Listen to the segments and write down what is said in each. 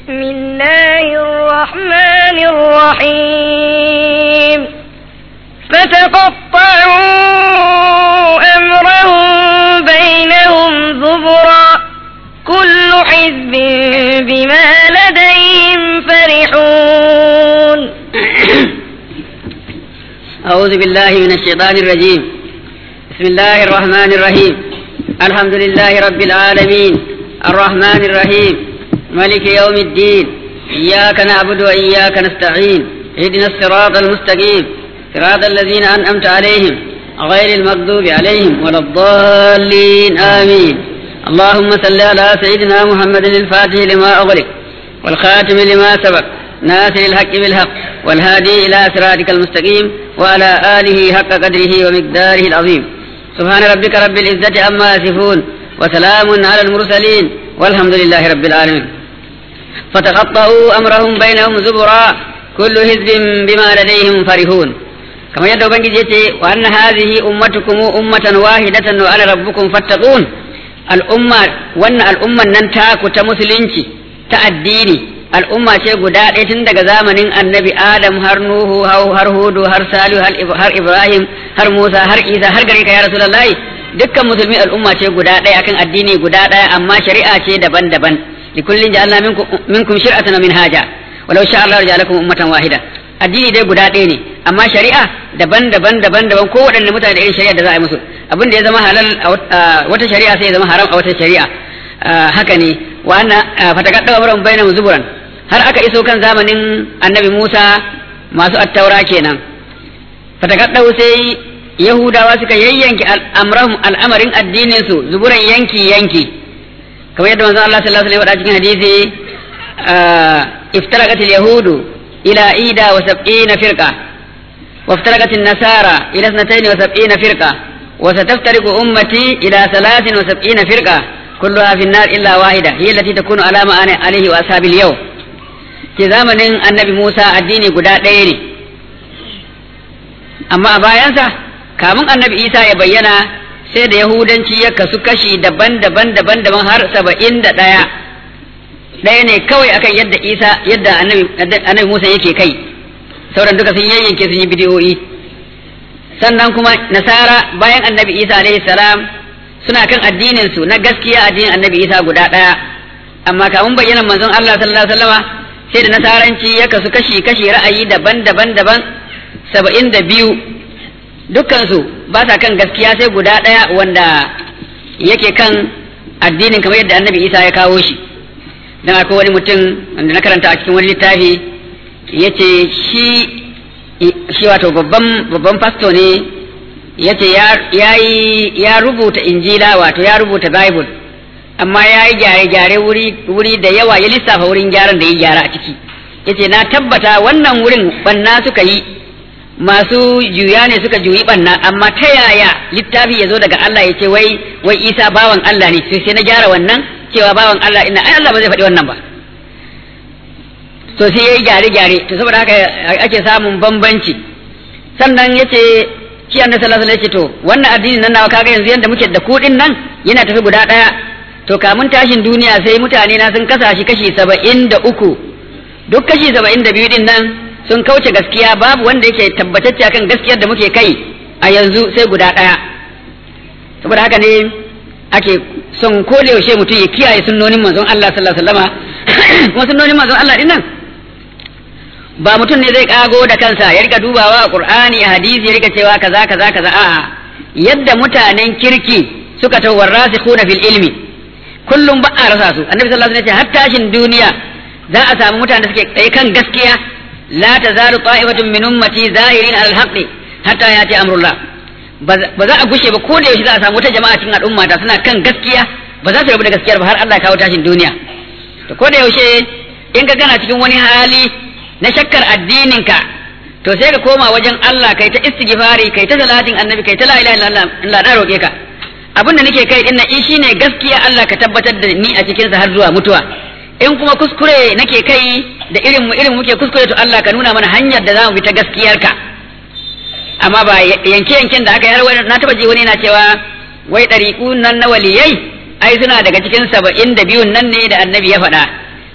بسم الله الرحمن الرحيم فتقطعوا أمرهم بينهم زبرا كل حزب بما لديهم فرحون أعوذ بالله من الشيطان الرجيم بسم الله الرحمن الرحيم الحمد لله رب العالمين الرحمن الرحيم ملك يوم الدين إياك نعبد وإياك نستعين اهدنا الصراط المستقيم صراط الذين أنعمت عليهم غير المغضوب عليهم ولا الضالين آمين اللهم صل على سيدنا محمد الفاتح لما أغلق والخاتم لما سبق ناصر الحق بالحق والهادي إلى صراطك المستقيم وعلى آله حق قدره ومقداره العظيم سبحان ربك رب العزة عما يصفون وسلام على المرسلين والحمد لله رب العالمين فتقطعوا أمرهم بينهم زبرا كل حزب بما لديهم فرحون كما يدعو بنجي يتي وأن هذه أمتكم أمة واحدة وأنا ربكم فاتقون الأمة وأن الأمة ننتاك تمسلنشي تأديني al'umma ce guda ɗaya tun daga zamanin annabi adam har nuhu har hudu har salihu har ibrahim har musa har isa har gare ka ya rasulullahi dukkan musulmi al'umma ce guda ɗaya akan addini guda ɗaya amma shari'a ce daban-daban likullin ja'alna minkum shir'atan min haja walau sha Allah ja'alakum ummatan wahida addini dai guda ɗaya ne amma shari'a daban-daban daban-daban ko waɗanne mutane da irin shari'a da za a yi musu abin da ya zama halal a wata shari'a sai ya zama haram a wata shari'a haka ne wa anna fatakadda amran bainahum zuburan har aka iso kan zamanin annabi Musa masu attaura kenan fatakaddau sai yahudawa suka yayyanki al'amrahum al'amarin addinin su zuburan yanki yanki kamar yadda manzon Allah sallallahu alaihi wasallam cikin hadisi iftaraqat al-yahudu ila ida wa sab'ina firqa وافترقت النصارى إلى اثنتين وسبعين فرقة وستفترق أمتي إلى ثلاث وسبعين فرقة كلها في النار إلا واحدة هي التي تكون على ما أنا عليه وأصحاب اليوم ke zamanin annabi Musa addini guda ɗaya ne amma a bayansa kamun annabi Isa ya bayyana sai da Yahudanci ya kasu kashi daban-daban daban-daban har saba'in da ɗaya ɗaya ne kawai akan yadda Isa yadda annabi Musa yake kai sauran duka sun yayyanke sun yi bidiyoyi sannan kuma nasara bayan annabi Isa alaihi salam suna kan addinin su na gaskiya addinin annabi Isa guda ɗaya amma kamun bayyana manzon Allah sallallahu alaihi wasallama sai da nasaranci ya kasu kashi-kashi ra'ayi daban-daban daban saba'in da biyu dukkansu ba sa kan gaskiya sai guda ɗaya wanda yake kan addinin kamar yadda annabi isa ya kawo shi don akwai wani mutum wanda na karanta a cikin wani littafi ya ce shi shi wato babban babban fasto ne ya ce ya rubuta injila wato ya rubuta bible amma ya yi gyare-gyare wuri da yawa ya lissafa wurin gyaran da ya gyara a ciki ya ce na tabbata wannan wurin banna suka yi masu juya ne suka juyi banna amma ta yaya littafi ya zo daga Allah ya ce wai wai isa bawan Allah ne sai na gyara wannan cewa bawan Allah ina ai Allah ba zai faɗi wannan ba to sai ya yi gyare-gyare to saboda haka ake samun bambanci sannan ya ce shi annabi sallallahu alaihi wasallam ya ce to wannan addinin nan nawa kaga yanzu yanda muke da kuɗin nan yana tafi guda ɗaya to kamun tashin duniya sai mutane na sun kasa shi kashi saba'in da uku duk kashi saba'in da biyu din nan sun kauce gaskiya babu wanda yake tabbatacce akan gaskiyar da muke kai a yanzu sai guda ɗaya saboda haka ne ake son ko da yaushe mutum ya kiyaye sunnonin manzon Allah sallallahu alaihi wasallama kuma sunnonin manzon Allah din nan ba mutum ne zai kago da kansa ya rika dubawa a Qur'ani a hadisi ya rika cewa kaza kaza kaza a'a yadda mutanen kirki suka tawarrasikhuna fil ilmi kullum ba a rasa su annabi sallallahu alaihi wasallam ya ce har tashin duniya za a samu mutane da suke tsaye kan gaskiya la tazalu ta'ifatun min ummati zahirin al haqqi hatta yati amrullah ba za a gushe ba ko da yaushe za a samu wata jama'a cikin al'umma ta suna kan gaskiya ba za su rabu da gaskiyar ba har Allah ya kawo tashin duniya to ko da yaushe in ka gana cikin wani hali na shakkar addinin ka to sai ka koma wajen Allah kai ta istighfari kai ta salatin annabi kai ta la ilaha illallah Allah na roke ka abin da nake kai din nan shi ne gaskiya Allah ka tabbatar da ni a cikin sa har zuwa mutuwa in kuma kuskure nake kai da irin mu irin muke kuskure to Allah ka nuna mana hanyar da zamu bi ta gaskiyar ka amma ba yanke yanken da aka yi na taba ji wani yana cewa wai ɗariƙu nan na waliyai ai suna daga cikin saba'in da biyun nan ne da annabi ya faɗa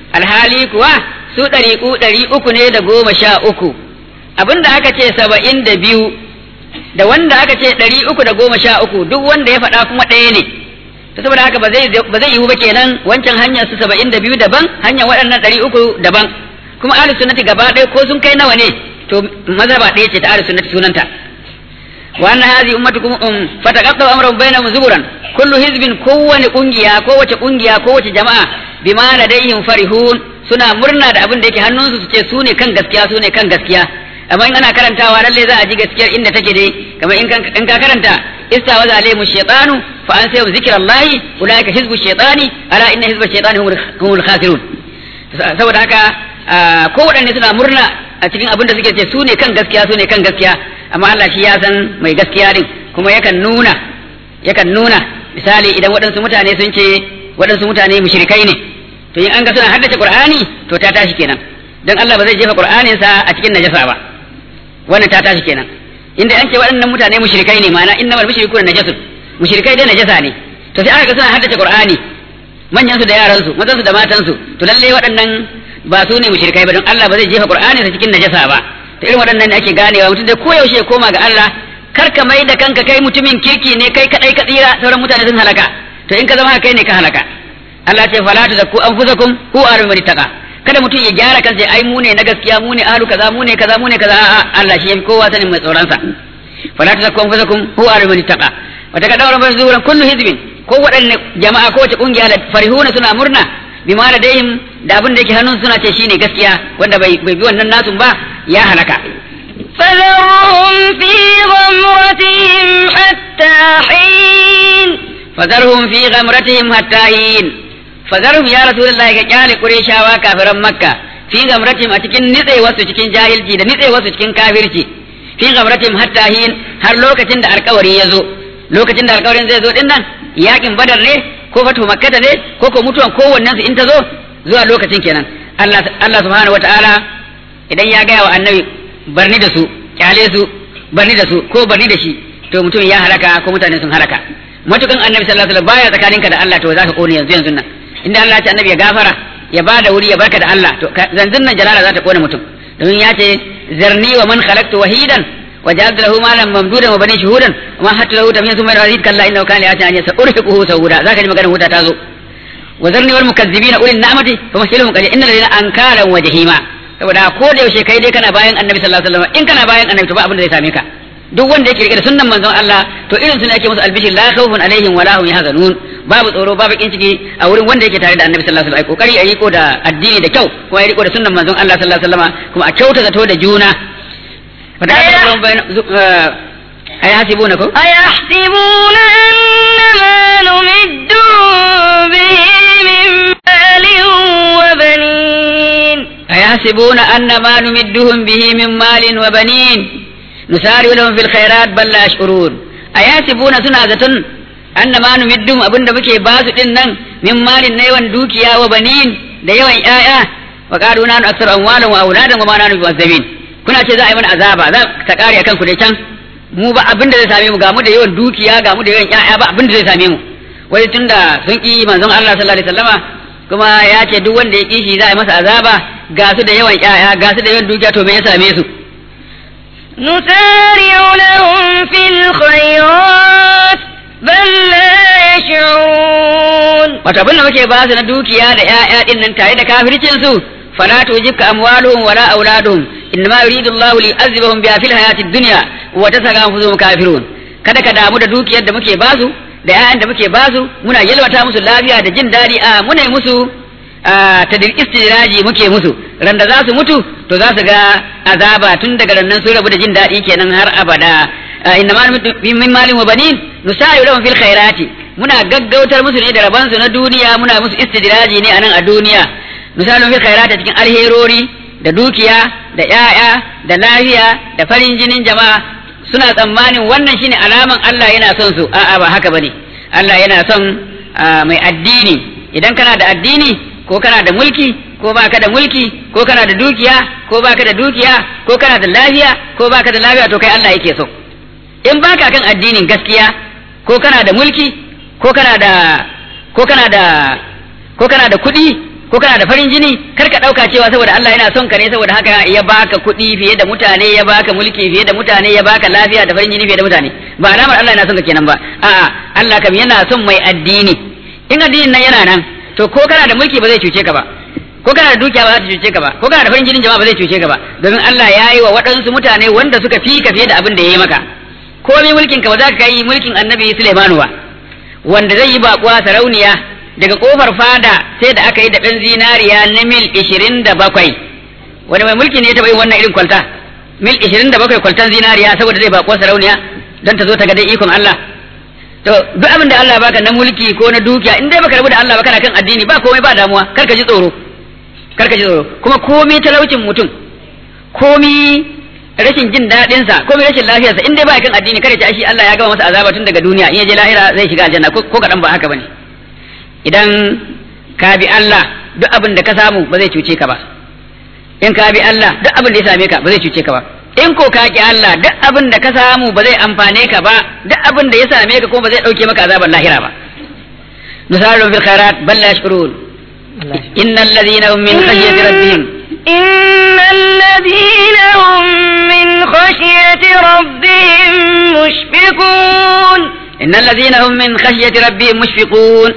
alhali kuwa su ɗariƙu ɗari uku ne da goma sha uku abinda aka ce saba'in da biyu da wanda aka ce ɗari uku da goma sha uku duk wanda ya faɗa kuma ɗaya ne to saboda haka ba zai yiwu ba kenan wancan hanyar su saba'in da biyu daban hanyar waɗannan ɗari uku daban kuma ahlus sunnati gaba ɗaya ko sun kai nawa ne to mazhaba ɗaya ce ta ahlus sunnati sunanta wa anna hadhihi ummatukum um fataqaddu amrun bainahum zuburan kullu hizbin kowani kungiya kowace kungiya kowace jama'a bima ladayhim farihun suna murna da abin da yake hannunsu su ce su ne kan gaskiya su ne kan gaskiya amma in ana karantawa lalle za a ji gaskiyar inda take dai kamar in ka karanta istawaza alaihim shaytanu fa an sayu zikrallahi ulaika hizbu shaytani ala inna hizba shaytani humul khasirun saboda haka ko waɗanne suna murna a cikin abin da suke ce su ne kan gaskiya su ne kan gaskiya amma Allah shi ya san mai gaskiya din kuma yakan nuna yakan nuna misali idan waɗansu mutane sun ce waɗansu mutane mushrikai ne to in an ga suna haddace Qur'ani to ta tashi kenan dan Allah ba zai jefa Qur'anin sa a cikin najasa ba wannan ta tashi kenan inda an ce waɗannan mutane mushrikai ne ma'ana innamal mushrikuna najasun mushrikai dai najasa ne to sai aka ga suna haddace Qur'ani manyan su da yaran su mazan su da matan su to lalle waɗannan ba su ne mushrikai ba don Allah ba zai jefa Qur'ani sa cikin najasa ba to irin waɗannan ne ake ganewa mutum da koyaushe ya koma ga Allah kar ka mai da kanka kai mutumin kirki ne kai kadai ka tsira sauran mutane sun halaka to in ka zama kai ne ka halaka Allah ce fala tuzakku anfusakum hu arhamul taqa kada mutum ya gyara kansa ai mu ne na gaskiya mu ne ahlu kaza mu ne kaza mu ne kaza a'a Allah shi yafi kowa sanin mai tsoron sa fala tuzakku anfusakum hu arhamul taqa wa takadawra bazuran kullu hizbin ko waɗanne jama'a ko wace kungiya da farihuna suna murna bima ladaihim da abin da yake hannun suna ce shine gaskiya wanda bai bai bi wannan nasun ba ya halaka فذرهم في غمرتهم حتى حين فذرهم في غمرتهم حتى حين فذرهم يا رسول الله كجال قريشا وكافرا مكة في غمرتهم أتكن نتي وسو cikin jahilci da nitse wasu cikin kafirci fi gamratim hatta hin har lokacin da alkawari ya zo lokacin da alkawarin zai zo din nan yakin badar ne ko fatu makkata ne ko ko mutuwan kowannen su in ta zo zuwa lokacin kenan Allah Allah subhanahu wataala idan ya gaya wa annabi barni da su kyale su barni da su ko barni da shi to mutum ya halaka ko mutane sun halaka matukan annabi sallallahu alaihi wasallam baya tsakaninka da Allah to zaka kone yanzu yanzu nan inda Allah ya ce annabi ya gafara ya bada wuri ya barka da Allah to zanzun nan jalala za ta kone mutum domin ya ce zarni wa man khalaqtu wahidan wa ja'altu lahu malan mamdudan wa bani shuhudan wa ma hatta lahu tamyiz thumma yazid kalla innahu kana ya'ti an yas'urhiquhu sawuda zaka ji maganar wuta ta zo wa zarni wal mukazzibina ulil ni'mati famahilhum qalil innal ladina ankaran wa jahima saboda ko da yaushe kai dai kana bayan annabi sallallahu alaihi wasallam in kana bayan annabi to ba abin da zai same ka duk wanda yake rike da sunnan manzon Allah to irin su ne ake musu albishir la khawfun alaihim wala hum yahzanun babu tsoro babu kin ciki a wurin wanda yake tare da annabi sallallahu alaihi wasallam kokari a riko da addini da kyau kuma ya riko da sunnan manzon Allah sallallahu alaihi wasallam kuma a kyauta zato da juna fada ay hasibuna ko أيحسبون أن ما نمدهم به من مال وبنين أيحسبون أن ما نمدهم به من مال وبنين نسارع لهم في الخيرات بل لا يشعرون أيحسبون سنة أن ما نمدهم أبن بكي باس إنن من مال نيوان دوكيا وبنين da yawan ƴaƴa wa qalu nanu aksar amwalan wa auladan wa ma nanu bi'azzabin kuna ce za a yi mana azaba za ta kare akan ku dai can mu ba abin da zai same mu ga mu da yawan dukiya ga mu da yawan ƴaƴa ba abin da zai same mu wai tunda sun ki manzon Allah sallallahu alaihi wasallama kuma ya ce duk wanda ya kishi za a yi masa azaba ga su da yawan ƴaƴa ga su da yawan dukiya to me ya same su نسارع لهم في الخيرات بل لا يشعرون wato abin da muke ba su na dukiya da ƴaƴa din nan tare da kafircin su fala tujibka amwaluhum wala auladuhum innama yuridu Allahu li yu'azzibahum biha fil hayatid dunya wa tasaka anfusuhum kafirun kada ka damu da dukiyar da muke basu da ƴaƴan da muke basu muna yalwata musu lafiya da jin daɗi a muna yi musu ta istiraji muke musu ran da za su mutu to za su ga azaba tun daga nan sun rabu da jin daɗi kenan har abada inna ma min malin wa banin nusayu lahum fil khairati muna gaggautar musu ne da rabansu na duniya muna musu istidraji ne anan a duniya nusayu fil khairati cikin alherori da dukiya da ƴaƴa da lafiya da farin jinin jama'a suna tsammanin wannan shine alaman Allah yana son su a'a ba haka bane Allah yana son mai addini idan kana da addini ko kana da mulki ko baka da mulki ko kana da dukiya ko baka da dukiya ko kana da lafiya ko baka da lafiya to kai Allah yake so in baka kan addinin gaskiya ko kana da mulki ko kana da ko kana da ko kana da kuɗi ko kana da farin jini kar ka dauka cewa saboda Allah yana son ka ne saboda haka ya baka kuɗi fiye da mutane ya baka mulki fiye da mutane ya baka lafiya da farin jini fiye da mutane ba alamar Allah yana son ka kenan ba a'a Allah kam yana son mai addini in addinin nan yana nan to ko kana da mulki ba zai cuce ka ba ko kana da dukiya ba za ta cuce ka ba ko kana da farin jinin jama'a ba zai cuce ka ba domin Allah ya yi wa waɗansu mutane wanda suka fi ka fiye da abin da ya yi maka komai mulkin ka ba za ka yi mulkin annabi Sulaimanu ba wanda zai yi baƙuwa sarauniya daga kofar fada sai da aka yi da ɗan zinariya na mil ishirin da bakwai wani mai mulki ne ya taɓa yin wannan irin kwalta mil ishirin da bakwai kwaltan zinariya saboda zai baƙuwa sarauniya don ta zo ta ga dai ikon Allah to duk abin da Allah baka na mulki ko na dukiya in dai baka rabu da Allah ba kana kan addini ba komai ba damuwa kar ka ji tsoro kar ka ji tsoro kuma komai talaucin mutum komai rashin jin daɗin sa komai rashin lafiyarsa in dai ba kan addini kada ci shi Allah ya gama masa azaba tun daga duniya in ya je lahira zai shiga aljanna ko kadan ba haka bane idan ka bi Allah duk abin da ka samu ba zai cuce ka ba in ka bi Allah duk abin da ya same ka ba zai cuce ka ba in ko ka ki Allah duk abin da ka samu ba zai amfane ka ba duk abin da ya same ka kuma ba zai dauke maka azabar lahira ba nusaru fil khairat bal la yashkurun innal ladina hum min khashyati rabbihim إن الذين هم من خشية ربهم مشفقون innal ladina hum min khashyati rabbihim mushfiqun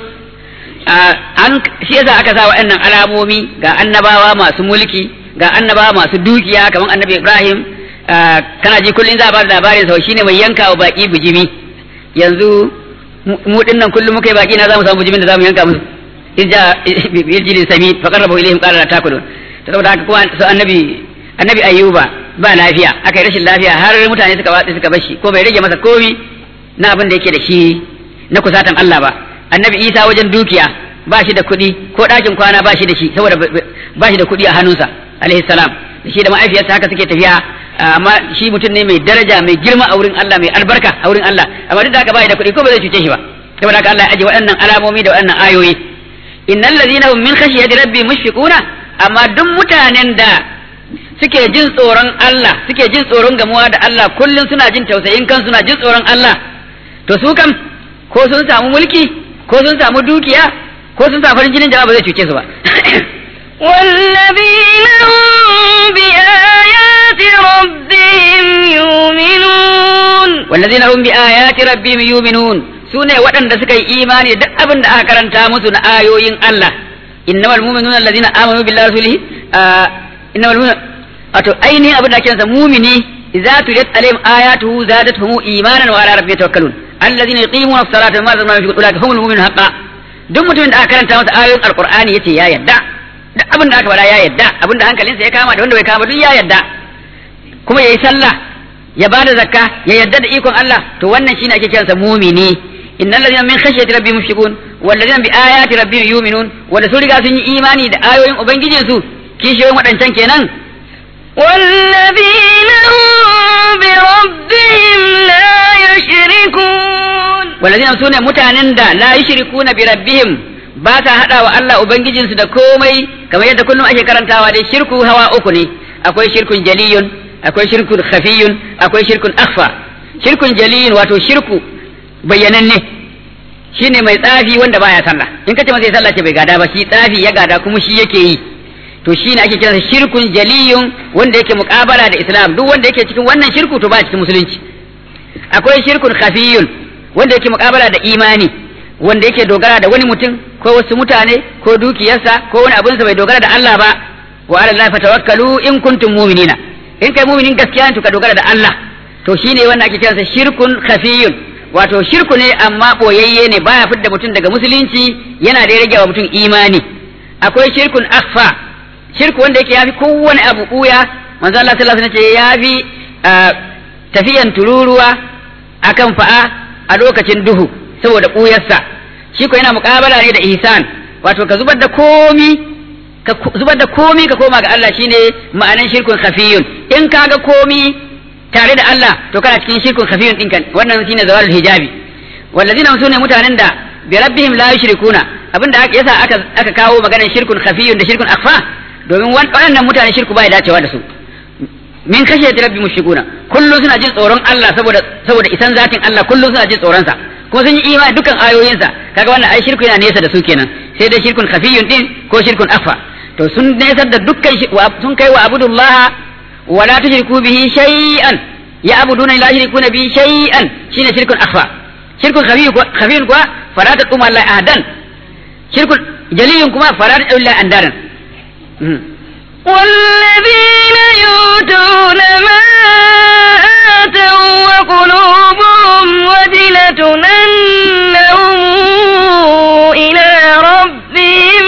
an shi yasa aka sa wa'annan alamomi ga annabawa masu mulki ga annabawa masu dukiya kamar annabi Ibrahim kana ji kullun za a bada labarin sa shine mai yanka wa baki bijimi yanzu mu dinnan kullum muka yi baki na zamu samu bijimin da zamu yanka musu irja biljilin sami fa qarrabu ilayhim qala la takulun saboda haka kuma su annabi annabi ayyuba ba lafiya aka yi rashin lafiya har mutane suka watsi suka bashi ko bai rage masa komi na abin da yake da shi na kusatan Allah ba annabi Isa wajen dukiya ba shi da kuɗi ko ɗakin kwana ba shi da shi saboda ba shi da kuɗi a hannunsa alaihi salam da shi da ma'aifiyarsa haka suke tafiya amma shi mutum ne mai daraja mai girma a wurin Allah mai albarka a wurin Allah amma duk da haka ba da kuɗi ko ba zai cuce shi ba saboda haka Allah ya aje waɗannan alamomi da waɗannan ayoyi innal ladina hum min khashyati rabbi mushfiquna amma duk mutanen da suke jin tsoron Allah suke jin tsoron gamuwa da Allah kullum suna jin tausayin kan suna jin tsoron Allah to su kam ko sun samu mulki ko sun samu dukiya ko sun samu farin jinin jama'a ba zai cuce su ba والذين هم بآيات ربهم يؤمنون والذين هم بآيات ربهم يؤمنون sune waɗanda suka yi imani duk abin da aka karanta musu na ayoyin Allah innamal mu'minuna allazina amanu billahi rasulihi innamal mu'minuna wato ainihin abin da ake sa mumini idza tuliyat alaihim ayatuhu zadatuhum imanan wa ala rabbihim yatawakkalun allazina yuqimuna as-salata wa mimma razaqnahum yunfiqun ulaika humul mu'minun haqqan duk mutumin da aka karanta masa ayoyin alqur'ani yace ya yadda duk abin da aka faɗa ya yadda abin da hankalinsa ya kama da wanda bai kama duk ya yadda kuma yayi sallah ya bada zakka ya yadda da ikon Allah to wannan shine ake kiransa mumini innal ladina min khashyati rabbihim mushfiqun wal ladina bi ayati rabbihim yu'minun wanda su riga sun yi imani da ayoyin ubangijin su kishiyoyin waɗancan kenan والذين هم بربهم لا يشركون والذين sune mutanen da la yushrikuna bi rabbihim ba ta hada wa Allah ubangijinsu da komai kamar yadda kullum ake karantawa dai shirku hawa uku ne akwai shirkun jaliyun akwai shirkun khafiyun akwai shirkun akhfa shirkun jaliyun wato shirku bayyananne shine mai tsafi wanda baya sallah in kace masa sallah ce bai gada ba shi tsafi ya gada kuma shi yake yi to shine ake kiransa shirkun jaliyun wanda yake muqabala da islam duk wanda yake cikin wannan shirku to ba cikin musulunci akwai shirkun khafiyun wanda yake muqabala da imani wanda yake dogara da wani mutum ko wasu mutane ko dukiyarsa ko wani abinsa bai dogara da Allah ba wa ala Allah fatawakkalu in kuntum mu'minina in kai mu'minin gaskiya ne to ka dogara da Allah to shine wanda ake kiransa shirkun khafiyun wato shirku ne amma boyayye ne baya fidda mutum daga musulunci yana da rage wa mutum imani akwai shirkun akhfa shirku wanda yake yafi kowane abu kuya manzo Allah sallallahu alaihi wasallam yafi tafiyan tururuwa akan fa'a a lokacin duhu saboda kuyarsa shi ko yana muƙabala ne da ihsan wato ka zubar da komi ka zubar da komi ka koma ga Allah shine ma'anan shirkun khafiyun in ka ga komi tare da Allah to kana cikin shirkun khafiyun din kan wannan shine zawalul hijabi wallazina sune mutanen da bi rabbihim la yushrikuna abinda aka yasa aka aka kawo maganar shirkun khafiyun da shirkun akhfa domin waɗannan mutane shirku bai dacewa da su min kashe rabbi mushrikuna kullum suna jin tsoron Allah saboda saboda isan zatin Allah kullum suna jin tsoron sa kuma sun yi imani dukkan ayoyinsa kaga wannan ai shirku yana nesa da su kenan sai dai shirkun khafiyun din ko shirkun afa to sun nesar da dukkan sun kai wa abudullah wa la tushriku bihi shay'an ya abuduna la yushrikuna bihi shay'an shine shirkun afa shirkun khafiyun kuwa fala taqum Allah ahdan shirkun jaliyun kuma fala taqum Allah andaran والذين يؤتون ما آتوا وقلوبهم وجلة أنهم إلى ربهم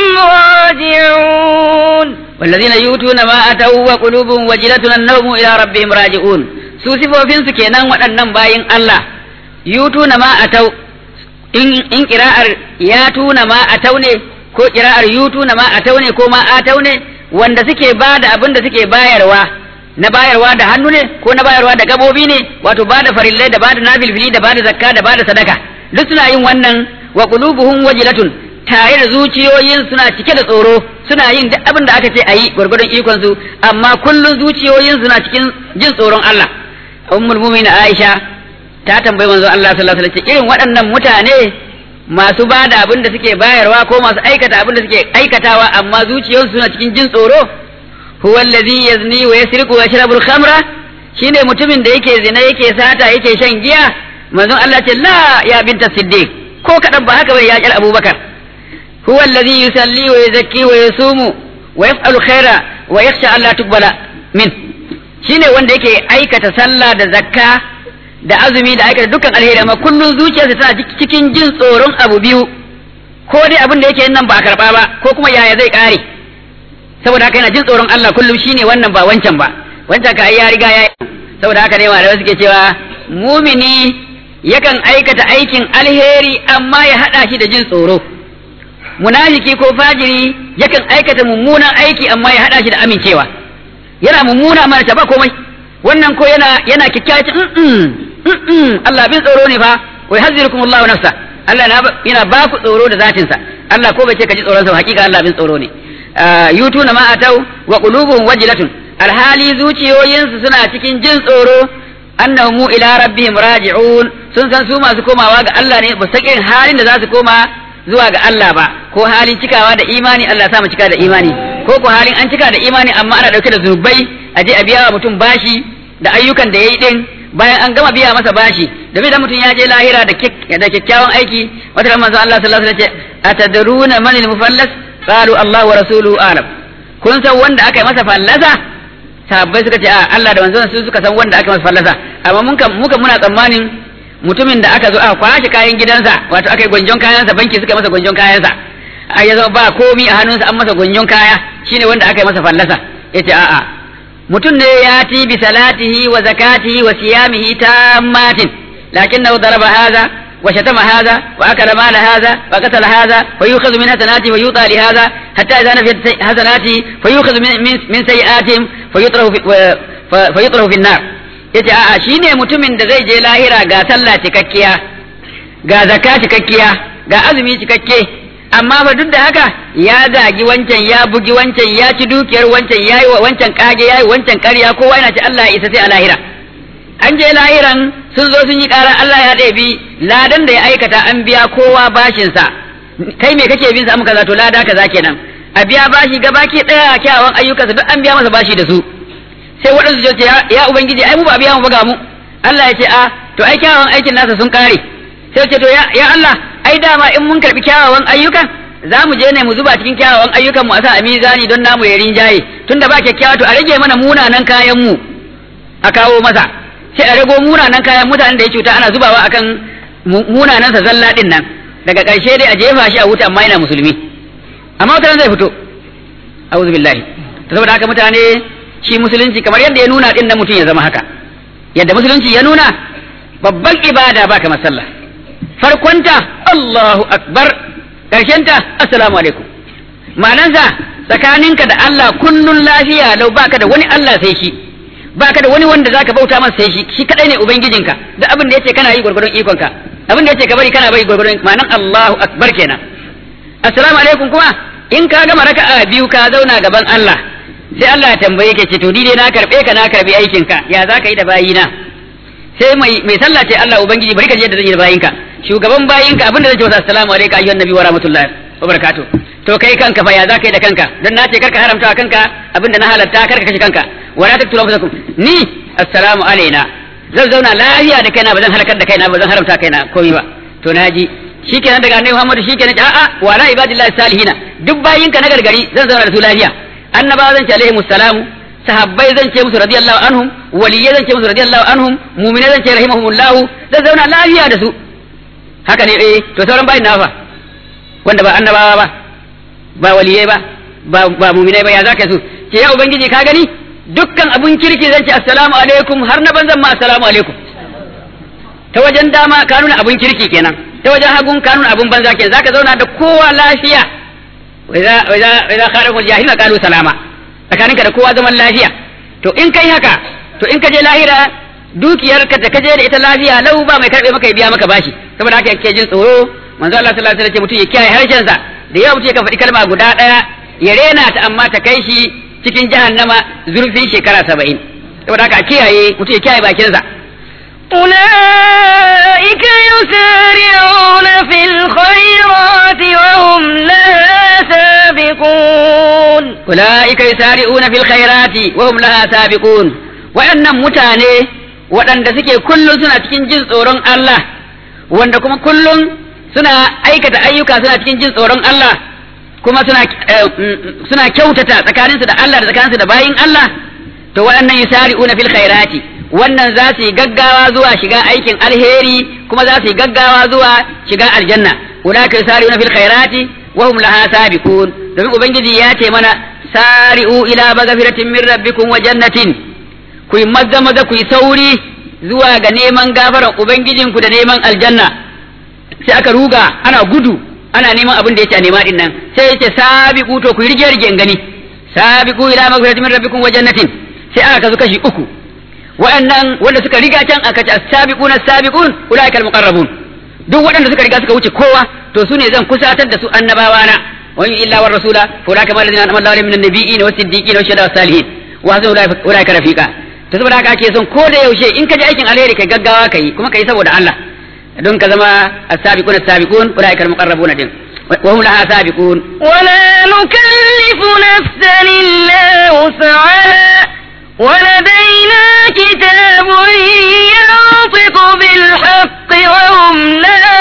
راجعون والذين يؤتون ما أتوا وقلوبهم وجلة أنهم إلى ربهم راجعون su sifofinsu kenan waɗannan bayin Allah yutuna ma atau in in kira'ar ya tuna ma atau ne ko kira'ar yutuna ma atau ne ko ma atau ne wanda suke ba da abin da suke bayarwa na bayarwa da hannu ne ko na bayarwa da gabobi ne wato ba da farillai da ba da nafilfili da ba da zakka da ba da sadaka duk suna yin wannan wa qulubuhum wajilatun tare da zuciyoyin suna cike da tsoro suna yin duk abin da aka ce ayi gwargwadon ikon su amma kullun zuciyoyin suna cikin jin tsoron Allah ummul mu'minin Aisha ta tambayi manzo Allah sallallahu alaihi wasallam irin waɗannan mutane masu ba da abin da suke bayarwa ko masu aikata abin da suke aikatawa amma zuciyarsu suna cikin jin tsoro huwa allazi yazni wa yasriqu wa yashrabu al-khamra shine mutumin da yake zina yake sata yake shan giya manzon Allah ce la ya binta siddiq ko kadan ba haka bai ya kyar abubakar huwa allazi yusalli wa yuzakki wa yasumu wa yaf'alu khaira wa yakhsha Allah tuqbala min shine wanda yake aikata sallah da zakka da azumi da aikata dukkan alheri amma kullun zuciyarsa tana cikin jin tsoron abu biyu ko dai abin da yake nan ba a karba ba ko kuma yaya zai kare saboda haka yana jin tsoron Allah kullum shine wannan ba wancan ba wancan ka ya riga ya saboda haka ne malamai suke cewa mumini yakan aikata aikin alheri amma ya hada shi da jin tsoro munafiki ko fajiri yakan aikata mummunan aiki amma ya hada shi da amincewa yana mummuna amma ta ba komai wannan ko yana yana kikkiaci Allah bin tsoro ne fa wai hazzirukum Allah nafsa Allah yana ba ku tsoro da zatin sa Allah ko bai ce ka ji tsoron sa hakika Allah bin tsoro ne yutuna ma atau wa qulubuhum wajilatun alhali zuciyoyinsu suna cikin jin tsoro annahum ila rabbihim raji'un sun san su masu komawa ga Allah ne ba irin halin da za su koma zuwa ga Allah ba ko halin cikawa da imani Allah sa mu cika da imani ko ko halin an cika da imani amma ana dauke da zunubai a je a biya wa mutum bashi da ayyukan da yayi din bayan an gama biya masa bashi domin da mutum ya je lahira da kyakkyawan aiki wata ran manzo Allah sallallahu alaihi wasallam ya ce atadruna man al-mufallas qalu Allah wa rasuluhu alam kun san wanda aka yi masa fallasa sahabbai suka ce a Allah da manzon su suka san wanda aka masa fallasa amma mun kan muka muna tsammanin mutumin da aka zo aka kwashe kayan gidansa wato aka yi gwanjon kayansa banki suka masa gwanjon kayansa a ya zama ba komi a hannunsa an masa gwanjon kaya shine wanda aka yi masa fallasa yace a'a mutum ne ya ti bi salatihi wa zakatihi wa siyamihi tammatin lakinnahu daraba hadha wa shatama hadha wa akala mala hadha wa qatala hadha fa yukhadhu min hasanati wa yuta li hadha hatta idha nafiyat hasanati fa yukhadhu min min sayiatihim fa yutrahu fa yutrahu fi an-nar yace a'a shine mutumin da zai je lahira ga sallah cikakkiya ga zakka cikakkiya ga azumi cikakke amma ba duk da haka ya zagi wancan ya bugi wancan ya ci dukiyar wancan ya yi wa wancan kage ya yi wancan karya kowa yana ce Allah ya isa sai a lahira an je lahiran sun zo sun yi ƙara Allah ya ɗebi ladan da ya aikata an biya kowa bashinsa kai me kake bin sa muka zato lada kaza kenan a biya bashi gabaki ɗaya kyawawan ayyukansa duk an biya masa bashi da su sai waɗansu su ce ya ubangiji ai mu ba biya mu ba ga mu Allah ya ce a to ai kyawawan aikin nasa sun kare sai ce to ya Allah ai dama in mun karbi kyawawan ayyukan za mu je ne mu zuba cikin kyawawan ayyukan mu a sa a mizani don namu ya rinjaye tunda ba kyakkyawa to a rage mana munanan kayan mu a kawo masa sai a rago munanan kayan mutanen da ya cuta ana zubawa akan munanan sa zalla din nan daga ƙarshe dai a jefa shi a wuta amma yana musulmi amma wata zai fito a'udhu billahi saboda haka mutane shi musulunci kamar yadda ya nuna din nan mutum ya zama haka yadda musulunci ya nuna babban ibada ba kamar sallah farkonta Allahu akbar ƙarshenta assalamu alaikum ma'anansa tsakaninka da Allah kullun lafiya lau baka da wani Allah sai shi baka da wani wanda zaka bauta masa sai shi shi kadai ne ubangijinka da abin da yace kana yi gurgurun ikonka abin da yace ka bari kana bari gurgurun ma'anan Allahu akbar kenan assalamu alaikum kuma in ka gama raka'a biyu ka zauna gaban Allah sai Allah ya tambaye ka ce to ni dai na karbe ka na karbi aikinka ya zaka yi da bayina sai mai mai sallah ce Allah ubangiji bari ka je da zan yi da bayinka shugaban bayinka abin da zai ce masa assalamu alaikum ayyuhan nabi wa rahmatullahi wa barakatuh to kai kanka fa ya za ka yi da kanka don na ce karka haramta wa kanka abin da na halatta karka kashe kanka wa la taqtulu anfusakum ni assalamu alaina zan zauna lafiya da kaina ba zan halakar da kaina ba zan haramta kaina komai ba to naji shikenan daga annabi Muhammad shikenan a'a wa la ibadillahi salihina duk bayinka na gargari zan zauna da su lafiya annabawa zan ce alaihimus salamu sahabbai zan ce musu radiyallahu anhum waliyai zan ce musu radiyallahu anhum mu'minai zan ce rahimahumullahu zan zauna lafiya da su haka ne eh to sauran bayin nafa wanda ba annabawa ba ba waliyai ba ba ba mu'minai ba ya zaka su ce ya ubangiji ka gani dukkan abun kirki zan ce assalamu alaikum har na banzan ma assalamu alaikum ta wajen dama ka nuna abun kirki kenan ta wajen hagun ka nuna abun banza kenan zaka zauna da kowa lafiya wa idza wa idza wa idza kharajul jahilina qalu salama tsakaninka da kowa zaman lafiya to in kai haka to in ka je lahira dukiyar ka da ka je da ita lafiya lau ba mai karbe maka ya biya maka bashi saboda haka yake jin tsoro manzo Allah sallallahu alaihi wasallam ce mutum ya kiyaye harshen sa da yawa mutum ya faɗi kalma guda ɗaya ya rena ta amma ta kai shi cikin jahannama zurfin shekara saba'in saboda haka a kiyaye mutum ya kiyaye bakin sa أولئك يسارعون في الخيرات وهم لها سابقون أولئك يسارعون في الخيرات وهم لها سابقون waɗannan mutane waɗanda suke kullum suna cikin jin tsoron Allah wanda kuma kullum suna aikata ayyuka suna cikin jin tsoron Allah kuma suna suna kyautata tsakaninsu da Allah da tsakaninsu da bayin Allah to waɗannan yusari'una fil khairati wannan za su yi gaggawa zuwa shiga aikin alheri kuma za su yi gaggawa zuwa shiga aljanna ulaka yusari'una fil khairati wa hum laha sabiqun domin ubangiji ya ce mana sari'u ila magfiratin min rabbikum wa jannatin ku yi maza maza ku yi sauri zuwa ga neman gafaran ubangijinku da neman aljanna sai aka ruga ana gudu ana neman abin da yake a nema din nan sai yace sabiqu to ku yi rige rige gani sabiqu ila magfiratin min rabbikum wa jannatin sai aka kasu kashi uku waɗannan wanda suka riga can aka ce as-sabiqun as-sabiqun ulaika al-muqarrabun duk waɗanda suka riga suka wuce kowa to su ne zan kusatar da su annabawa na wa illa war rasula fa ulaika ma alladhina an'ama Allahu min an-nabiyyin was siddiqin was shuhada was salihin wa hasuna ulaika rafiqa to saboda haka ake son ko da yaushe in ka ji aikin alheri kai gaggawa kai kuma kai saboda Allah don ka zama as-sabiqun as-sabiqun ulaika al-muqarrabun din wa hum laha sabiqun ولا نكلف نفسا إلا وسعها ولدينا كتاب ينطق بالحق وهم لا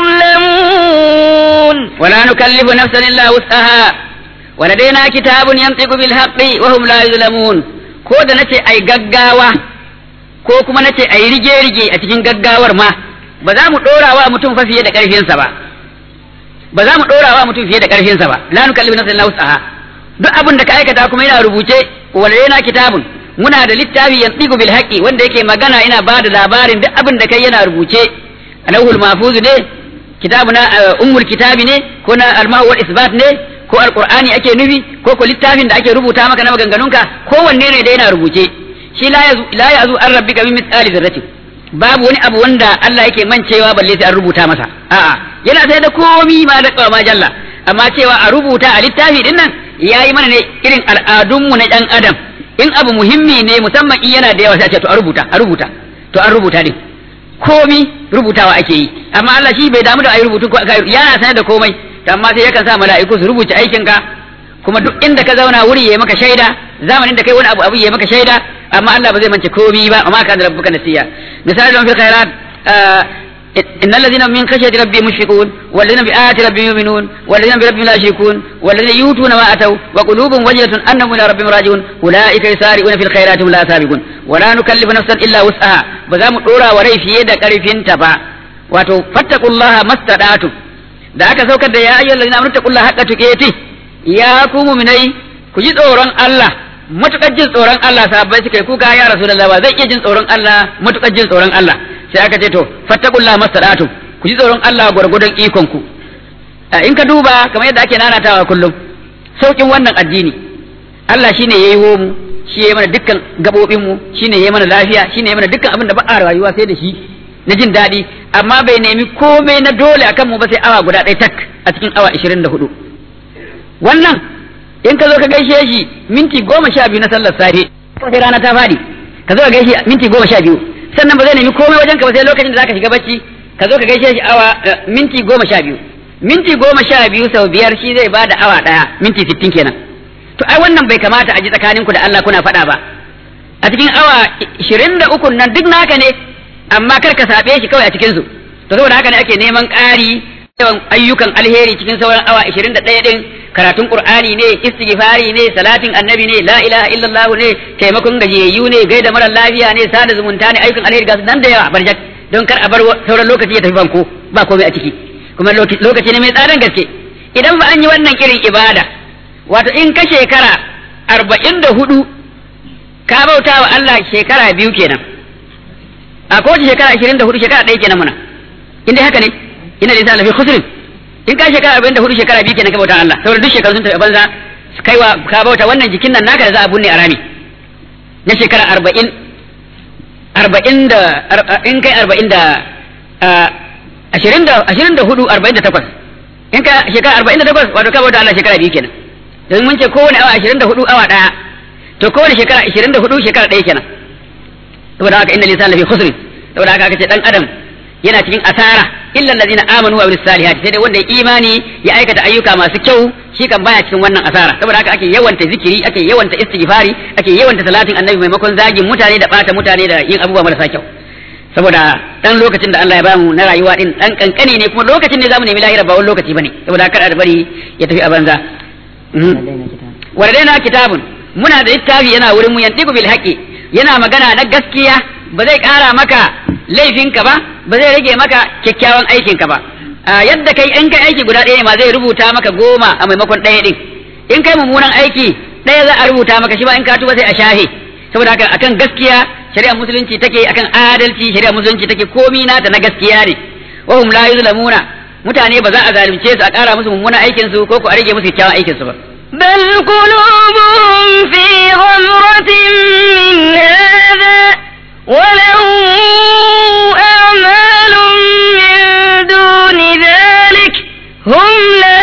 يظلمون ولا نكلف نفسا إلا وسعها ولدينا كتاب ينطق بالحق وهم لا يظلمون ko da nace ai gaggawa ko kuma nace ai rige rige a cikin gaggawar ma ba za mu dora wa mutum fa fiye da karfinsa ba ba za mu dora wa mutum fiye da karfinsa ba la nukallifu nafsan illa wus'aha duk abin da ka aikata kuma yana rubuce waladaina kitabun muna da littafi yantiqu bil haqqi wanda yake magana ina ba da labarin duk abin da kai yana rubuce alawhul mahfuz ne kitabuna ummul kitabi ne ko na almahu wal isbat ne ko alqur'ani ake nufi ko ko littafin da ake rubuta maka na maganganunka kowanne ne da yana rubuce shi la yazu la yazu an rabbika min mithqali dharratin babu wani abu wanda Allah yake mancewa balle sai an rubuta masa a'a yana sai da komi ma da ma jalla amma cewa a rubuta a littafi din nan yayi mana ne irin al'adunmu na dan adam in abu muhimmi ne musamman in yana da yawa sai a ce to a rubuta a rubuta to an rubuta din komi rubutawa ake yi amma Allah shi bai damu da ayi rubutu ko yana sanar da komai to amma sai yakan sa mala'iku su rubuta aikin ka kuma duk inda ka zauna wuri yayi maka shaida zamanin da kai wani abu abu yayi maka shaida amma Allah ba zai mance komi ba amma kana rabbuka nasiya misali don fil khairat إن الذين من خشية ربهم مشفقون والذين بآيات ربهم يؤمنون والذين بربهم لا يشركون والذين يؤتون ما أتوا وقلوبهم وجلة أنهم إلى ربهم راجعون أولئك يسارعون في الخيرات هم لا سابقون ولا نكلف نفسا إلا وسعها بزام الأولى وري في يد كرفين تبا wato fattaqullaha mastadatu da aka saukar da ya ayyuhal ladina amanu taqullaha haqqa tuqati ya ku mu'minai ku ji tsoron Allah matukar jin tsoron Allah sahabbai suka yi kuka ya rasulullah ba zai iya jin tsoron Allah matukar jin tsoron Allah sai aka ce to fattaqullaha mastadatu ku ji tsoron Allah gwargwadon ikon ku in ka duba kamar yadda ake nanatawa kullum saukin wannan addini Allah shine yayi mu shi yayi mana dukkan gabobin mu shine yayi mana lafiya shine yayi mana dukkan abin da ba a rayuwa sai da shi na jin daɗi amma bai nemi komai na dole akan mu ba sai awa guda ɗaya tak a cikin awa ishirin da hudu wannan in ka zo ka gaishe shi minti goma sha biyu na sallar safe sai rana ta faɗi ka zo ka gaishe minti goma sha biyu sannan ba zai nemi komai wajen ka ba sai lokacin da zaka shiga bacci ka zo ka gaishe shi awa minti goma sha biyu minti goma sha biyu sau biyar shi zai bada awa ɗaya minti sittin kenan to ai wannan bai kamata a ji tsakaninku da Allah kuna faɗa ba a cikin awa ishirin da uku nan duk naka ne amma kar ka saɓe shi kawai a cikinsu to saboda haka ne ake neman ƙari yawan ayyukan alheri cikin sauran awa ishirin da ɗaya ɗin karatun qur'ani ne istighfari ne salatin annabi ne la ilaha illallah ne taimakon gajiyayyu ne gaida mara lafiya ne sada zumunta ne ayyukan alheri ga su nan da yawa barjak don kar a bar sauran lokaci ya tafi banko ba komai a ciki kuma lokaci ne mai tsadan gaske idan ba an yi wannan irin ibada wato in ka shekara arba'in da hudu ka bauta wa Allah shekara biyu kenan a kowace shekara ashirin da hudu shekara ɗaya kenan muna in dai haka ne ina da lafi khusrin in ka shekara arba'in da hudu shekara biyu kenan ka bauta Allah saboda duk shekaru sun tafi banza kaiwa ka bauta wannan jikin nan naka da za a bunne a rami na shekara arba'in arba'in da in kai arba'in da ashirin da ashirin da hudu arba'in da takwas in ka shekara arba'in da takwas wato ka bauta Allah shekara biyu kenan domin mun ce kowane awa ashirin da hudu awa ɗaya to kowane shekara ashirin da hudu shekara ɗaya kenan saboda haka inna lisan lafi khusrin saboda haka aka ce dan adam yana cikin asara illa allazina amanu wa amilus salihati sai dai wanda ya imani ya aikata ayyuka masu kyau shi kan baya cikin wannan asara saboda haka ake yawanta zikiri ake yawanta istighfari ake yawanta salatin annabi maimakon zagin mutane da bata mutane da yin abubuwa marasa kyau saboda dan lokacin da Allah ya bamu na rayuwa din dan kankani ne kuma lokacin ne zamu nemi lahira ba wani lokaci bane saboda kada da bari ya tafi a banza waradaina kitabun muna da littafi yana wurin mu yantiku bil haqi yana magana na gaskiya ba zai kara maka laifinka ba ba zai rage maka kyakkyawan aikinka ba yadda kai in kai aiki guda ɗaya ne ma zai rubuta maka goma a maimakon ɗaya ɗin in kai mummunan aiki ɗaya za a rubuta maka shi ba in ka tuba sai a shahe saboda haka akan gaskiya shari'ar musulunci take akan adalci shari'ar musulunci take komi nata na gaskiya ne wa hum la yuzlamuna mutane ba za a zalunce su a ƙara musu mummunan aikin su ko ko a rage musu kyakkyawan aikin su ba بل قلوبهم في غمرة من هذا ولهم أعمال من دون ذلك هم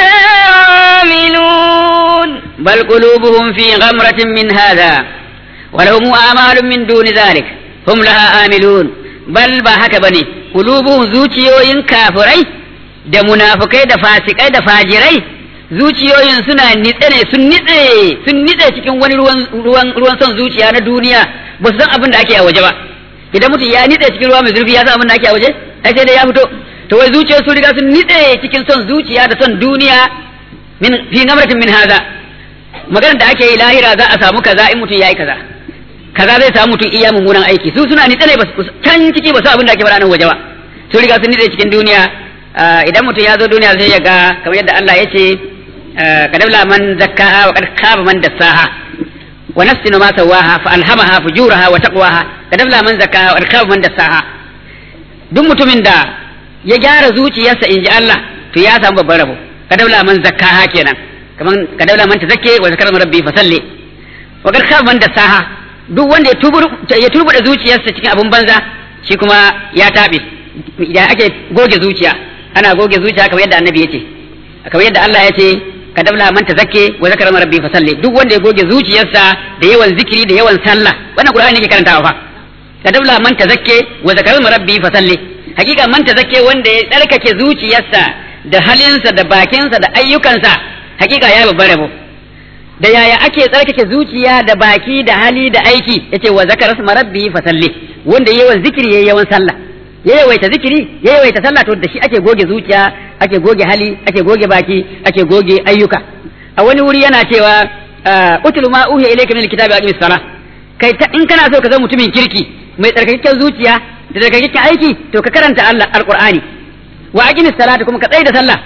لها عاملون بل قلوبهم في غمرة من هذا ولهم أعمال من دون ذلك هم لها آملون بل ba haka bane qulubuhum zuciyoyin kafirai da munafukai da fasikai da fajirai zuciyoyin suna nitse ne sun nitse sun nitse cikin wani ruwan ruwan ruwan son zuciya na duniya ba su san abin da ake a waje ba idan mutum ya nitse cikin ruwa mai zurfi ya san abin da ake a waje ai sai dai ya fito to wai zuciyar su riga sun nitse cikin son zuciya da son duniya min fi gamratin min haza maganar da ake yi lahira za a samu kaza in mutum yayi kaza kaza zai samu mutum iya mummunan aiki su suna nitse ne ba su can ciki ba su abin da ake faɗa nan waje ba su riga sun nitse cikin duniya idan mutum ya zo duniya sai ya ga kamar yadda Allah ya ce kadabla man zakkaha wa qad khaba man dassaha wa nafsin ma sawaha fa alhamaha fujuraha wa taqwaha kadabla man zakkaha wa qad khaba man dassaha duk mutumin da ya gyara zuciyarsa in ji Allah to ya samu babban rabo kadabla man zakkaha kenan kaman kadabla man tazakke wa zakara rabbi fa salli wa qad khaba man dassaha duk wanda ya tubur ya turbuda zuciyarsa cikin abun banza shi kuma ya tabe idan ake goge zuciya ana goge zuciya kamar yadda annabi yace kamar yadda Allah yace kadabla man tazakke wa zakara rabbi fa salli duk wanda ya goge zuciyarsa da yawan zikiri da yawan sallah wannan qur'ani ne ke karantawa fa kadabla man tazakke wa zakara rabbi fa salli hakika man tazakke wanda ya tsarkake zuciyarsa da halinsa da bakinsa da ayyukansa hakika ya babbar rabo da yaya ake tsarkake zuciya da baki da hali da aiki yace wa zakara rasma rabbi fa salli wanda yawan zikiri yayi yawan sallah ya yawaita zikiri ya yawaita sallah to da shi ake goge zuciya ake goge hali ake goge baki ake goge ayyuka a wani wuri yana cewa utlu ma uhiya ilayka min alkitabi aqimis salah kai ta in kana so ka zama mutumin kirki mai tsarkakakken zuciya da tsarkakakken aiki to ka karanta Allah alqur'ani wa aqimis salata kuma ka tsaya da sallah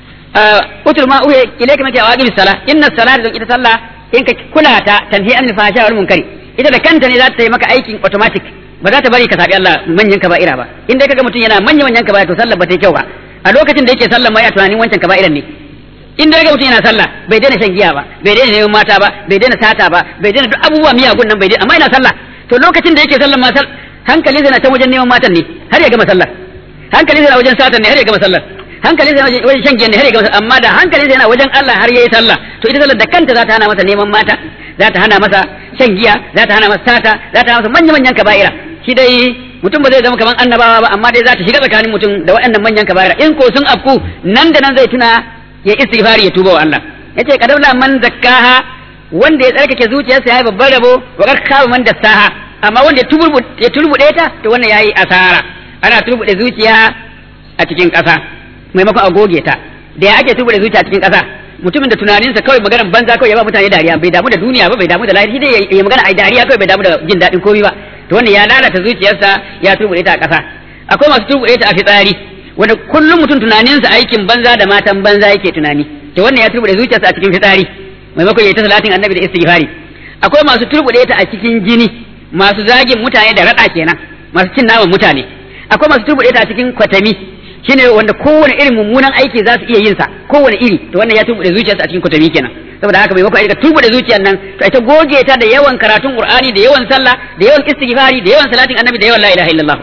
utlu ma uhiya ilayka min wa aqimis salah inna salata don ita sallah in ka kula ta tanhi anil fahsha wal munkari ita da kanta ne za ta yi maka aikin automatic ba za ta bari ka sabi Allah manyan kaba'ira ba in dai kaga mutum yana manyan manyan kaba'ira to sallar ba ta yi kyau ba a lokacin da yake sallar ma ya tunanin wancan kaba'iran ne in dai kaga mutum yana sallah bai daina shan giya ba bai daina neman mata ba bai daina sata ba bai daina duk abubuwa miyagun nan bai daina amma yana sallah to lokacin da yake sallar ma hankali zai na can wajen neman matan ne har ya gama sallar hankali zai na wajen satan ne har ya gama sallar hankali zai na wajen shan giya ne har ya gama sallar amma da hankali zai na wajen Allah har yayi sallah to ita sallar da kanta za ta hana masa neman mata za ta hana masa shan giya za ta hana masa sata za ta hana masa manya manyan kaba'ira shi dai mutum ba zai zama kamar annabawa ba amma dai za ta shiga tsakanin mutum da waɗannan manyan kaba'ira in ko sun afku nan da nan zai tuna ya istighfari ya tuba wa Allah yace kadawla man zakkaha wanda ya tsarkake zuciyarsa yayi babban rabo wa kar kama man dassaha amma wanda ya turbu ya turbude ta to wannan yayi asara ana turbude zuciya a cikin ƙasa maimakon a goge ta da ya ake turbude zuciya a cikin ƙasa mutumin da tunaninsa kawai maganar banza kawai ya ba mutane dariya bai damu da duniya ba bai damu da lahiri shi dai ya magana ai dariya kawai bai damu da jin daɗin komai ba to wannan ya lalata zuciyarsa ya turbude ta a ƙasa akwai masu turbude ta a fitsari wanda kullum mutum tunaninsa aikin banza da matan banza yake tunani to wannan ya turbude zuciyarsa a cikin fitsari maimakon ya ta salatin annabi da istighfari akwai masu turbude ta a cikin jini masu zagin mutane da rada kenan masu cin naman mutane akwai masu turbude ta a cikin kwatami shine wanda kowane irin mummunan aiki za su iya yin sa kowane iri to wannan ya turbude zuciyarsa a cikin kwatami kenan saboda haka maimakon a turbude zuciyar nan to ita goge ta da yawan karatun qur'ani da yawan sallah da yawan istighfari da yawan salatin annabi da yawan la ilaha illallah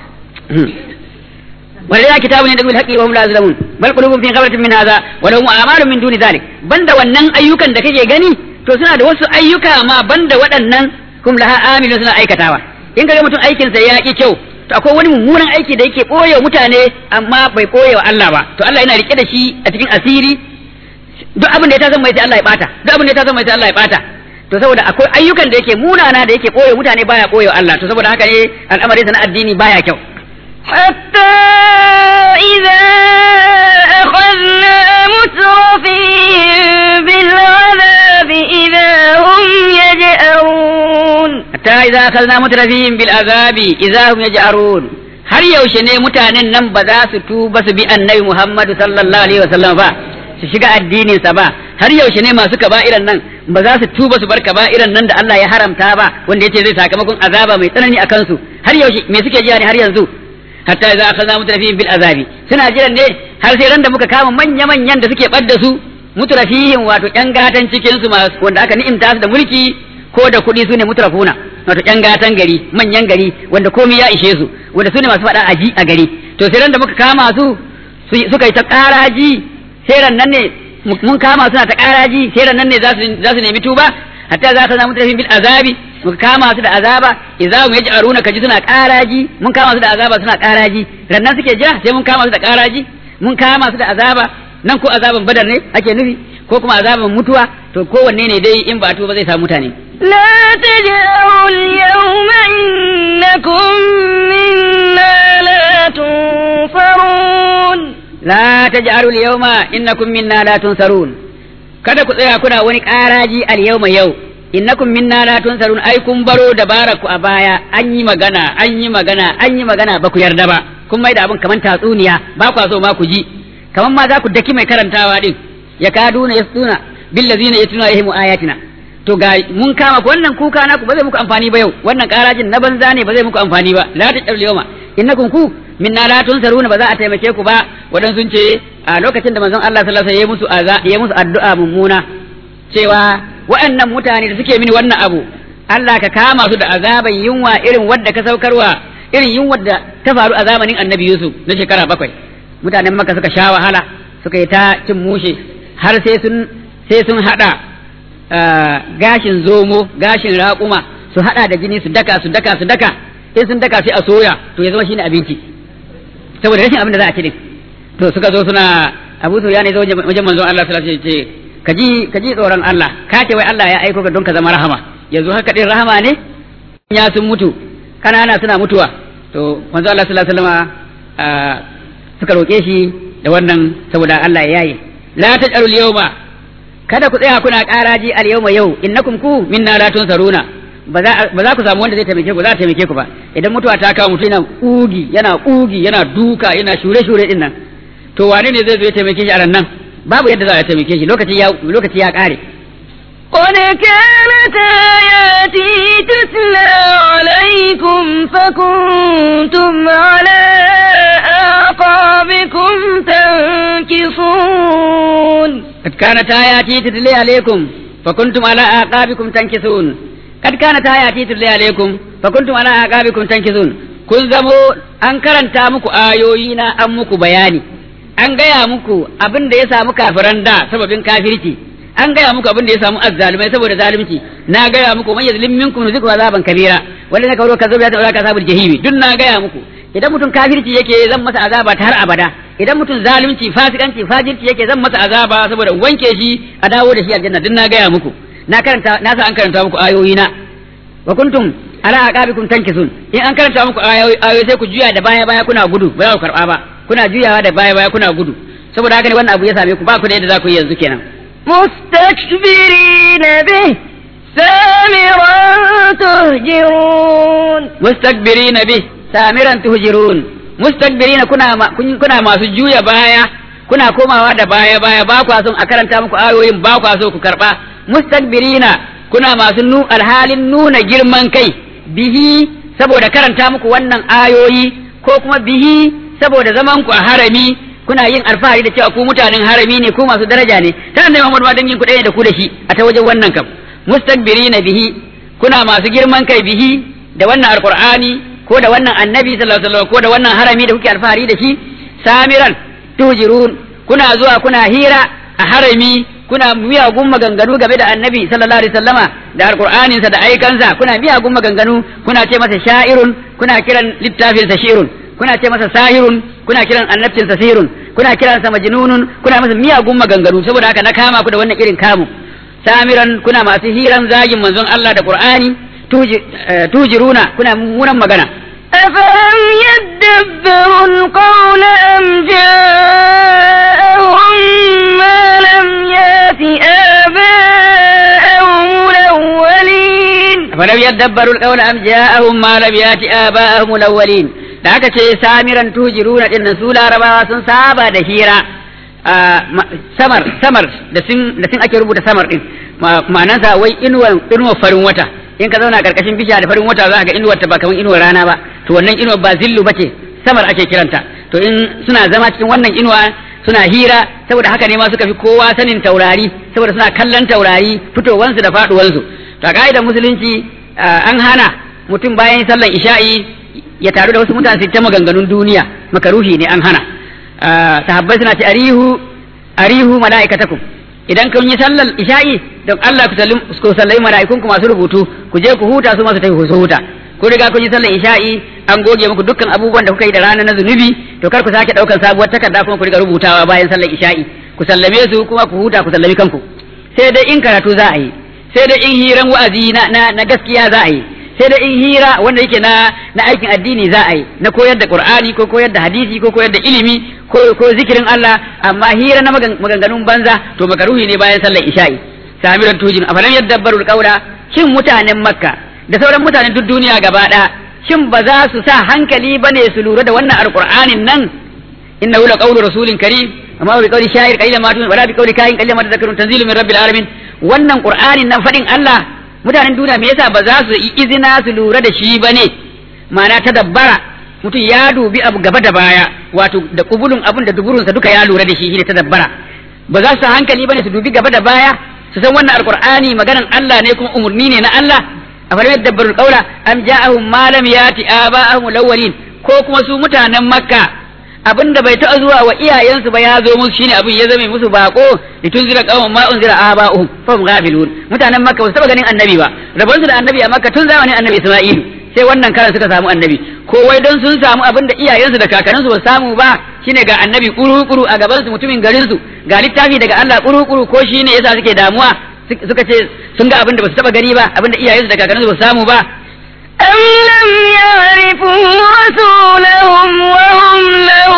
ولله كتاب يدعو بالحق وهم لا يظلمون بل قلوبهم في غفلة من هذا ولهم أعمال من دون ذلك بند wannan ayyukan da kake gani to suna da wasu ayyuka ma banda waɗannan kum laha amilu suna aikatawa in kaga mutum aikin sa ya ki kyau to akwai wani mummunan aiki da yake koyewa mutane amma bai koye wa Allah ba to Allah yana rike da shi a cikin asiri duk abin da ya ta zama sai Allah ya bata duk abin da ya ta zama sai Allah ya bata to saboda akwai ayyukan da yake munana da yake koye mutane baya koye wa Allah to saboda haka ne al'amarin sa na addini baya kyau حتى إذا أخذنا مترفيهم بالعذاب إذا هم يجأرون حتى إذا أخذنا مترفيهم بالعذاب إذا هم يجأرون har yaushe ne mutanen nan ba za su tuba su bi annabi Muhammadu sallallahu alaihi wasallam ba su shiga addininsa ba har yaushe ne masu kaba'iran nan ba za su tuba su bar kaba'iran nan da Allah ya haramta ba wanda yace zai sakamakon azaba mai tsanani a kansu har yaushe me suke jiya ne har yanzu hatta idza akhadna mutrafihim bil azabi suna jiran ne har sai ran da muka kama manya manyan da suke badda su mutrafihim wato yan gatan cikin su wanda aka ni'imta su da mulki ko da kuɗi su ne mutrafuna wato yan gatan gari manyan gari wanda komai ya ishe su wanda su ne masu faɗa aji a gari to sai ran da muka kama su suka yi ta ƙaraji sai ran nan ne mun kama suna ta ƙaraji sai ran nan ne za su nemi tuba hatta za ka samu mutrafihim bil azabi muka kama su da azaba idza hum yaj'aruna kaji suna karaji mun kama su da azaba suna karaji rannan suke jira sai mun kama su da karaji mun kama su da azaba nan ko azaban badar ne ake nufi ko kuma azaban mutuwa to kowanne ne dai in ba ba zai samu mutane لا تجأروا اليوم إنكم منا لا تنصرون la taj'alu al-yawma innakum minna la tunsarun kada ku tsaya kuna wani karaji al-yawma yau innakum minna la tunsarun ai kun baro dabara ku a baya an yi magana an yi magana an yi magana ba ku yarda ba kun mai da abin kaman tatsuniya ba ku so ma ku ji kaman ma za ku daki mai karantawa din ya kaduna yasuna billazina yatuna alaihim ayatina to ga mun kama ku wannan kuka naku ba zai muku amfani ba yau wannan karajin na banza ne ba zai muku amfani ba la ta yawma innakum ku minna la tunsaruna ba za a taimake ku ba wadan sun ce a lokacin da manzon Allah sallallahu alaihi wasallam ya musu ya musu addu'a mummuna cewa waɗannan mutane da suke mini wannan abu Allah ka kama su da azaban yunwa irin wadda ka saukarwa irin yunwa da ta faru a zamanin Annabi Yusuf na shekara bakwai mutanen Makka suka sha wahala suka yi ta cin mushe har sai sun sai sun hada gashin zomo gashin raƙuma su hada da jini su daka su daka su daka in sun daka sai a soya to ya zama shine abinci saboda rashin abin da za a ci din to suka zo suna Abu Sufyan ya zo wajen manzon Allah sallallahu alaihi wasallam ce kaji kaji tsoron Allah ka ce wai Allah ya aiko ka don ka zama rahama yanzu haka din rahama ne ya sun mutu kanana suna mutuwa to manzon Allah sallallahu alaihi wasallam suka roke shi da wannan saboda Allah ya yaye la taj'alu al-yawma kada ku tsaya kuna ƙaraji al-yawma yau innakum ku minna la tunsaruna ba za ku samu wanda zai taimake ku za a taimake ku ba idan mutuwa ta kawo mutum yana kugi yana kugi yana duka yana shure shure din nan to wane ne zai zo ya taimake shi a nan babu yadda za a taimake shi lokaci ya lokaci ya kare قد كانت آياتي تتلى عليكم فكنتم على أعقابكم تنكصون قد كانت آياتي تتلى عليكم فكنتم على أعقابكم تنكصون kad kana ta yati tulli alaikum fa kuntum ala aqabikum tankizun kun zamo an karanta muku ayoyi na an muku bayani an gaya muku abin da ya samu kafiran da sababin kafirci an gaya muku abin da ya samu azzalumai saboda zalunci na gaya muku man yazlim minkum nuziku azaban kabira wanda na kawo kazo ya ta ka sabul jahimi duk na gaya muku idan mutum kafirci yake zan masa azaba ta har abada idan mutum zalunci fasikanci fajirci yake zan masa azaba saboda wanke shi a dawo da shi aljanna duk na gaya muku na karanta na sa an karanta muku ayoyi na wa kuntum ala aqabikum tankisun in an karanta muku ayoyi sai ku juya da baya baya kuna gudu ba za ku karba ba kuna juyawa da baya baya kuna gudu saboda haka ne wannan abu ya same ku ba ku da yadda za ku yi yanzu kenan مستكبرين به سامرا تهجرون مستكبرين به سامرا تهجرون مستكبرين كنا ما كنا masu juya baya kuna komawa da baya baya ba kwa son a karanta muku ayoyin ba kwa so ku karba mustakbirina kuna masu nu alhalin nuna girman kai bihi saboda karanta muku wannan ayoyi ko kuma bihi saboda zaman ku a harami kuna yin alfahari da cewa ku mutanen harami ne ku masu daraja ne ta annabi Muhammad ma dangin ku ɗaya da ku da shi a ta wajen wannan kam mustakbirina bihi kuna masu girman kai bihi da wannan alqur'ani ko da wannan annabi sallallahu alaihi wasallam ko da wannan harami da kuke alfahari da shi samiran tujirun kuna zuwa kuna hira a harami kuna miyagun maganganu game da annabi sallallahu alaihi wasallama da alqur'aninsa da aikansa kuna miyagun maganganu kuna ce masa sha'irun kuna kiran littafinsa shirun kuna ce masa sahirun kuna kiran annabcinsa sihirun kuna kiransa majnunun kuna masa miyagun maganganu saboda haka na kama ku da wannan irin kamu samiran kuna masu hiran zagin manzon Allah da Qur'ani tujiruna kuna mummunan magana أفلم يدبروا القول أم جاءهم ما لم يات آباءهم الأولين فلم يدبروا القول أم جاءهم ما لم يات آباءهم الأولين da aka ce samiran tujiruna din nan su larabawa sun saba da hira samar samar da sun da sun ake rubuta samar din ma'anansa wai inuwar inuwar farin wata in ka zauna karkashin bishiya da farin wata za ka ga inuwar ta ba kamar inuwar rana ba to wannan inuwar ba zillu bace samar ake kiranta to in suna zama cikin wannan inuwa suna hira saboda haka ne ma suka fi kowa sanin taurari saboda suna kallon taurari fitowansu da faduwansu to a ka'idar musulunci an hana mutum bayan sallan isha'i ya taru da wasu mutane su ta maganganun duniya makaruhi ne an hana sahabbai suna ce arihu arihu mala'ikatakum idan kun yi sallar isha'i don Allah ku sallai mala'ikun ku masu rubutu ku je ku huta su masu tafi su huta ku riga kun yi sallar isha'i an goge muku dukkan abubuwan da kuka yi da rana na zunubi to kar ku sake daukan sabuwar takarda kuma ku riga rubutawa bayan sallar isha'i ku sallame su kuma ku huta ku sallami kanku sai dai in karatu za a yi sai dai in hiran wa'azi na na gaskiya za a yi sai da in hira wanda yake na na aikin addini za a yi na koyar da qur'ani ko koyar da hadisi ko koyar da ilimi ko ko zikirin Allah amma hira na maganganun banza to makaruhi ne bayan sallar isha'i samiran tujin afalam yadabbaru alqawla shin mutanen makka da sauran mutanen duk duniya gaba ɗaya shin ba za su sa hankali bane su lura da wannan alqur'anin nan innahu laqawlu rasulin karim amma bi qawli sha'ir qalilan ma tun wala bi qawli kahin qalilan ma tadhakkarun tanzilu min rabbil alamin wannan qur'anin nan fadin Allah mutanen duniya me yasa ba za su yi izina su lura da shi ba ne ma'ana ta dabbara mutum ya dubi abu gaba da baya wato da kubulun abun da duburunsa duka ya lura da shi shine ta dabbara ba za su hankali bane su dubi gaba da baya su san wannan alqur'ani maganan Allah ne kuma umurni ne na Allah a farin dabbarul qawla am ja'ahum ma lam yati aba'ahum alawwalin ko kuma su mutanen makka abinda bai taɓa zuwa wa iyayensu ba ya zo musu shine abin ya zame musu bako litunzira qauman ma unzira aba'uhum fa hum ghafilun mutanen makka ba su taɓa ganin annabi ba rabon su da annabi a makka tun zamanin annabi isma'ilu sai wannan karan suka samu annabi ko wai don sun samu abin da iyayensu da kakanninsu ba samu ba shine ga annabi kuru-kuru a gaban su mutumin garin su ga littafi daga Allah kuru-kuru ko shine yasa suke damuwa suka ce sun ga abin da ba su taɓa gani ba abin da iyayensu da kakanninsu ba samu ba أم لم يعرفوا رسولهم وهم له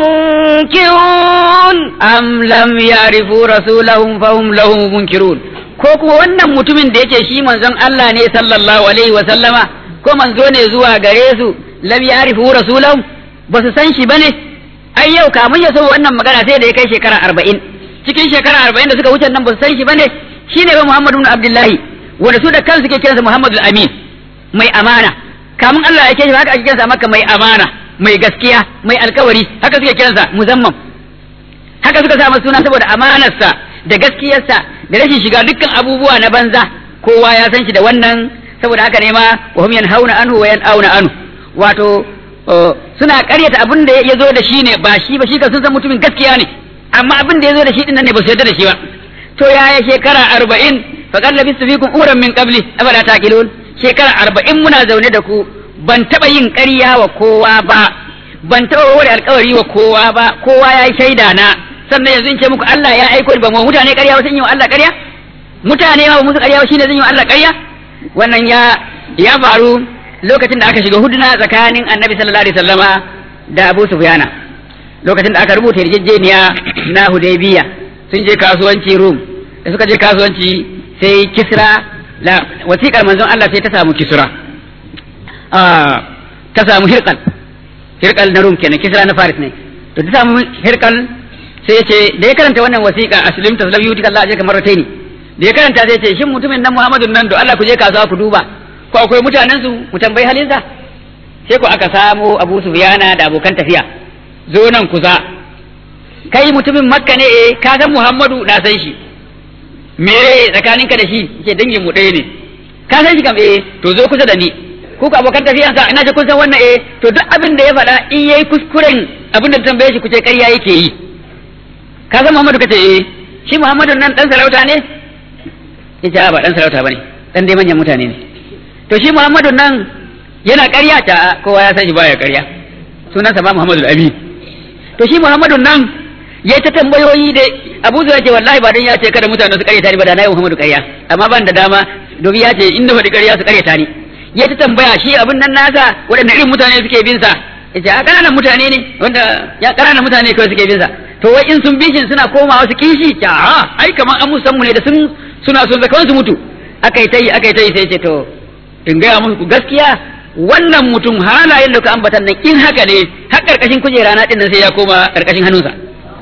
منكرون am lam ya'rifu rasulahum fahum lahu munkirun ko kuma wannan mutumin da yake shi manzon Allah ne sallallahu alaihi wa sallama ko manzo ne zuwa gare su lam ya'rifu rasulahum ba su san shi bane ai yau kamun ya so wannan magana sai da ya kai shekara arba'in cikin shekara arba'in da suka wuce nan ba su san shi bane shine ba Muhammadu ibn Abdullahi wanda su da kansu ke kiransa Muhammadu amin mai amana kamun Allah ya ke shi haka ake kiransa maka mai amana mai gaskiya mai alkawari haka suke kiransa muzamman haka suka sa masa suna saboda amanarsa da gaskiyarsa da rashin shiga dukkan abubuwa na banza kowa ya san shi da wannan saboda haka ne ma wa hum yanhauna anhu wa yan'auna anhu wato suna karyata abin da ya zo da shi ne ba shi ba shi ka sun san mutumin gaskiya ne amma abin da ya zo da shi din nan ne ba su yarda da shi ba to yaya shekara arba'in faqad labistu fikum uran min qabli afala taqilun shekara arba'in muna zaune da ku ban taɓa yin ƙarya wa kowa ba ban taɓa wani alkawari wa kowa ba kowa ya yi shaida na sannan yanzu in ce muku Allah ya aiko ni ba mu mutane ƙarya ba sun yi wa Allah ƙarya mutane ma ba musu ƙarya ba shine zan yi wa Allah ƙarya wannan ya ya faru lokacin da aka shiga huduna tsakanin Annabi sallallahu alaihi wasallama da Abu Sufyana lokacin da aka rubuta yarjejeniya na Hudaybiya sun je kasuwanci Rum da suka je kasuwanci sai Kisra la wasiƙar manzon Allah sai ta samu Kisra ta samu Hirqal Hirqal na Rum kenan Kisra na Faris ne to ta samu Hirqal sai ya ce da ya karanta wannan wasiƙa aslim taslam yutika Allah ajaka marrataini da ya karanta sai ya ce shin mutumin nan Muhammadun nan do Allah ku je kasuwa ku duba ko akwai mutanen su mu tambayi halinsa sai ko aka samu Abu Sufyana da abokan tafiya zo nan kusa kai mutumin Makka ne eh ka san Muhammadu na san shi me tsakaninka da shi ke dangin mu ɗaya ne ka san shi kam eh to zo kusa da ni ku ka abokan tafiyansa ina ji kun san wannan eh to duk abin da ya faɗa in yayi kuskuren abin da tambaye shi ku ce ƙarya yake yi ka san Muhammadu kace eh shi Muhammadu nan dan sarauta ne yace a ba dan sarauta bane dan dai manyan mutane ne to shi Muhammadu nan yana ƙarya ta kowa ya san shi baya ƙarya sunansa ba Muhammadu Amin to shi Muhammadu nan ya ta tambayoyi da Abu Zura ce wallahi ba dan ya ce kada mutane su ƙaryata ni ba da na yi Muhammadu ƙarya amma ban da dama domin ya ce in na faɗi ƙarya su ƙaryata ni ya ta tambaya shi abin nan nasa waɗanne irin mutane suke bin sa yace a ƙananan mutane ne wanda ya ƙananan mutane kawai suke bin sa to wai in sun bishin suna komawa su kishi ta a ai kaman an musan mu ne da sun suna son zakawan su mutu akai tayi akai tayi sai ce to in gaya muku gaskiya wannan mutum halayen da ka ambatan nan in haka ne har karkashin kujera na din nan sai ya koma karkashin hannunsa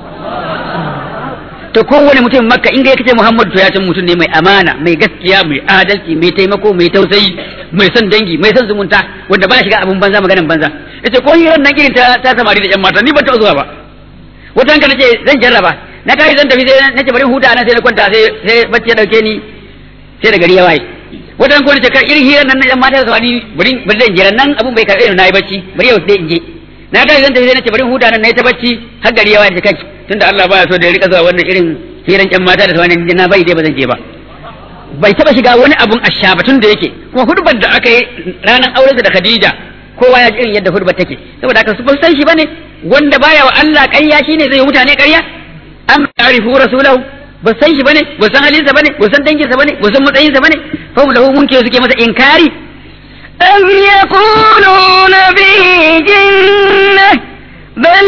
to kowane mutum makka in ga kace Muhammadu to ya san mutum ne mai amana mai gaskiya mai adalci mai taimako mai tausayi mai son dangi mai son zumunta wanda ba shiga abun banza maganan banza yace ko hirar nan irin ta ta samari da yan mata ni ban taɓa zuwa ba wata hanka nace zan jarraba na kai zan tafi sai nace bari huta nan sai na kwanta sai sai bacci ya dauke ni sai da gari ya waye wata hanka nace ka irin hirar nan na yan mata da samari bari bari zan jira nan abun bai karbe ni na yi bacci bari yau sai in je na kai zan tafi sai nace bari huta nan nayi ta bacci har gari ya waye kai tunda Allah baya so da ya rika zuwa wannan irin hiran yan mata da samari na bai dai ba zan je ba bai taba shiga wani abun ashabatun da yake kuma hudbar da aka yi ranar aurensa da Khadija kowa ya ji irin yadda hudbar take saboda haka su ba san shi bane wanda baya wa Allah ƙarya shine zai yi mutane ƙarya am ta'rifu rasulahu ba san shi bane ba san halinsa bane ba san danginsa bane ba san matsayinsa bane fa mu lahu munkiru suke masa inkari أم يقولون به جنة بل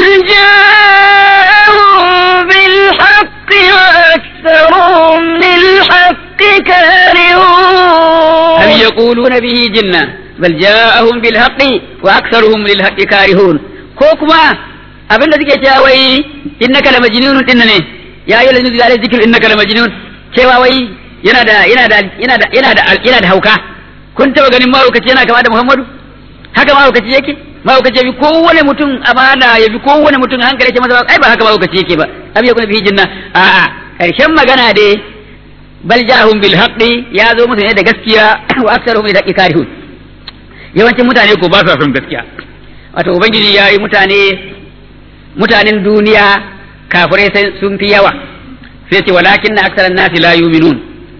جاءهم بالحق وأكثرهم للحق كارهون هل يقولون به جنة بل جاءهم بالحق وأكثرهم للحق كارهون كوكما abin da suke cewa wai innaka la majnun din ne ya yi lazu da zikir innaka la majnun cewa wai yana da yana da yana da yana da yana da hauka kun taba ganin mahaukaci yana kama da Muhammadu haka mahaukaci yake mahaukaci ya bi kowane mutum amana ya bi kowane mutum hankali yake masa ai ba haka mahaukaci yake ba abi yakuna bihi jinna a'a karshen magana dai bal jahum bil haqqi ya zo musu ne da gaskiya wa aktsaruhum lil haqqi karihun yawancin mutane ko ba sa son gaskiya wato ubangiji ya yi mutane mutanen duniya kafirai sai sun fi yawa sai ce walakin na aksaran nasi la yuminun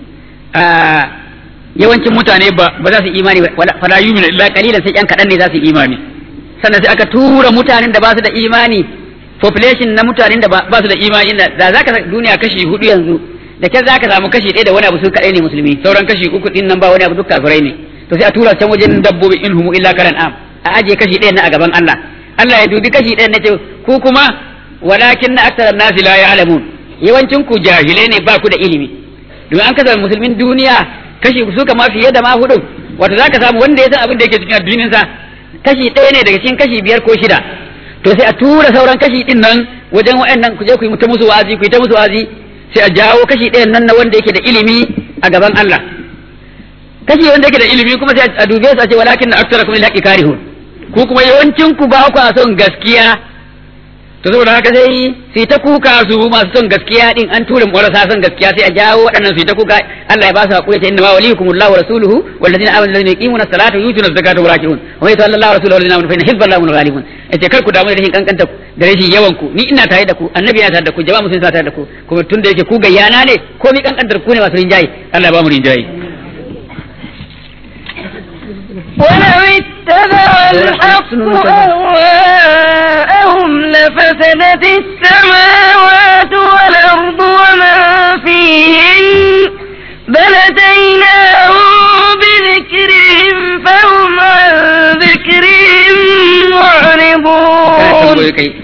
yawancin mutane ba ba za su imani ba fala yuminu illa qalilan sai yan kadan ne za su imani sannan sai aka tura mutanen da ba su da imani population na mutanen da ba su da imani da za ka duniya kashi hudu yanzu da ke za ka samu kashi ɗaya da wani abu su kaɗai ne musulmi sauran kashi uku ɗin nan ba wani abu duk kafirai ne to sai a tura can wajen dabbobi in humu illa karan am a aje kashi ɗaya na a gaban Allah Allah ya dubi kashi ɗaya na ce ku kuma walakin na aktaran nasi la ya'lamun yawancin ku jahilai ne ba ku da ilimi domin an kasa musulmin duniya kashi su kama fiye da ma hudu wato zaka samu wanda ya san abin da yake cikin addinin sa kashi ɗaya ne daga cikin kashi biyar ko shida to sai a tura sauran kashi ɗin nan wajen wa'annan ku je ku yi ta musu wa'azi ku yi ta musu wa'azi sai a jawo kashi ɗayan nan na wanda yake da ilimi a gaban Allah kashi wanda yake da ilimi kuma sai a dube su a ce walakin na aktarakum lil haqqi karihun ku kuma yawancin ku ba ku son gaskiya to saboda haka sai su ta kuka su masu son gaskiya din an tura marasa son gaskiya sai a jawo waɗannan su ta kuka Allah ya ba su hakuri ta inna ma waliyukumullahu wa rasuluhu wallazina amanu allazina yuqimuna as-salata wa yutuna az-zakata wa raki'un wa man yatawalla Allah wa rasulahu wallazina amanu fa inna hizballahi humul ghalibun yace kar ku damu da rashin kankanta da rashin yawan ku ni ina tare da ku annabi yana tare da ku jama'a musulmi tare da ku kuma tunda yake ku gayyana ne ko mi kankantar ku ne masu rinjaye Allah ya ba mu rinjaye ولو اتبع الحق أهواءهم لفسدت السماوات والأرض ومن فيهن بل أتيناهم بذكرهم فهم عن ذكرهم معرضون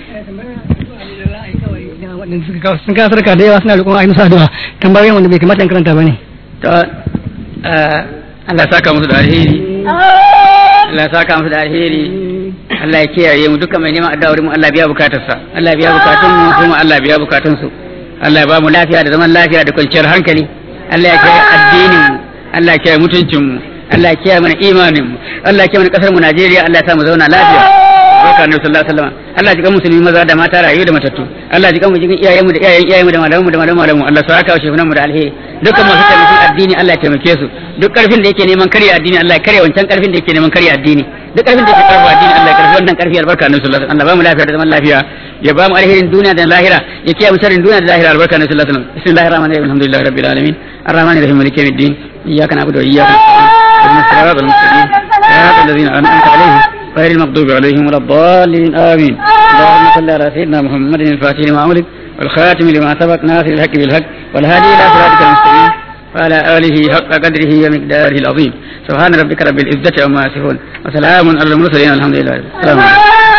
sun kawo sarka da yawa suna roƙon a yi musu addu'a tambayoyin wanda bai kamata in karanta ba ne to Allah ya saka musu da alheri Allah ya saka musu da alheri Allah ya kiyaye mu duka mai neman addu'a wurin mu Allah biya bukatarsa Allah biya bukatun mu kuma Allah biya bukatun su Allah ya ba mu lafiya da zaman lafiya da kwanciyar hankali Allah ya kiyaye addinin mu Allah ya kiyaye mutuncin mu Allah ya kiyaye mana imanin mu Allah ya kiyaye mana kasar mu Najeriya Allah ya sa mu zauna lafiya barka annabi sallallahu alaihi wasallam Allah ji kan musulmi maza da mata rayu da matattu Allah ji kan mu jikin iyayen mu da iyayen iyayen mu da malaman mu da malaman malamu Allah sa aka shefunan mu da alheri dukkan masu taimakon addini Allah ya taimake su duk karfin da yake neman karya addini Allah ya karya wancan karfin da yake neman karya addini duk karfin da yake karfa addini Allah ya karfi wannan karfi albarka annabi sallallahu alaihi wasallam Allah ba mu lafiya da zaman lafiya ya ba mu alherin duniya da lahira ya kiyaye mu sharrin duniya da lahira albarka annabi sallallahu alaihi wasallam bismillahir rahmanir rahim alhamdulillahi rabbil alamin arrahmanir rahim maliki yawmiddin iyyaka na'budu wa iyyaka nasta'in ihdinas mustaqim صراط الذين أنعمت عليهم غير المغضوب عليهم ولا الضالين آمين اللهم صل على سيدنا محمد الفاتح لما أملك والخاتم لما سبق ناصر الحق بالحق والهادي إلى صراطك المستقيم وعلى آله حق قدره ومقداره العظيم سبحان ربك رب العزة عما يصفون وسلام على المرسلين الحمد لله السلام عليكم